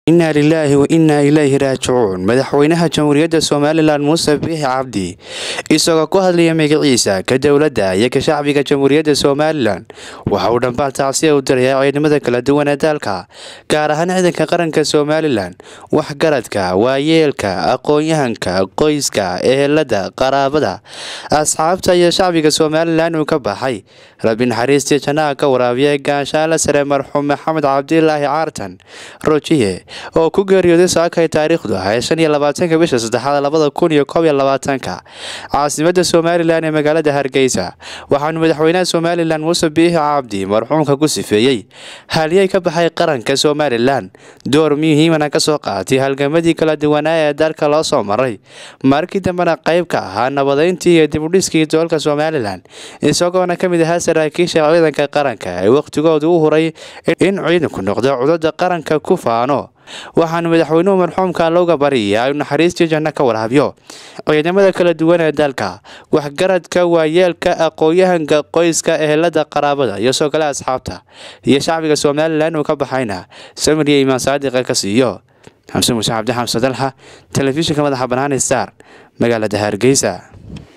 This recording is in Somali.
inaa lilaahi wa innaa ilaahi raajicuun madaxweynaha jamhuuriyadda somalilan muuse biixi cabdi isagoo ku hadlaya magaciisa ka dowladda iyo ka shacbiga jamhuuriyadda somalilan waxa uu dhambaal tacsiya u diraya ciidamada kala duwan ee dalka gaar ahaan ciidanka qaranka somalilan waxgaradka waayeelka aqoon-yahanka qoyska ehelada qaraabada asxaabta iyo shacbiga somalilan uu ka baxay rabbi naxariistii jannaha ka waraabiya gaashaala sare marxuum maxamed cabdilaahi caartan rojiye oo ku geeriyooday saakay taariikhdu ahay shan iyo labaatanka bisha saddexaad labada kun iyo koob iyo labaatanka caasimada somalilan ee magaalada hargeysa waxaanu madaxweynaha somalilan muuse biixi cabdi marxuumka ku sifeeyey haliyey ka baxay qaranka somalilan door muhiimana ka soo qaatay halgamadii kala duwanaa ee dalka loo soo maray markii dambena qayb ka ahaa nabadeyntii iyo dibudhiskii doolka somalilan isagoona ka mid ahaa saraakiisha ciidanka qaranka ee wakhtigooda u huray in ciidanku noqdo cudada qaranka ku faano waxaanu madaxweynuhu marxuumka looga baryayaa inu naxariistii janno ka waraabiyo ciidamada kala duwan ee dalka waxgaradka waayeelka aqoon-yahanka qoyska ehelada qaraabada iyo soo kale asxaabta iyo shacbiga somalilan uu ka baxayna samir iyo imaan saadiqa ka siiyo xamse muuse cabdi xamse dalxa telefishinka madaxa banaani star magaalada hargeysa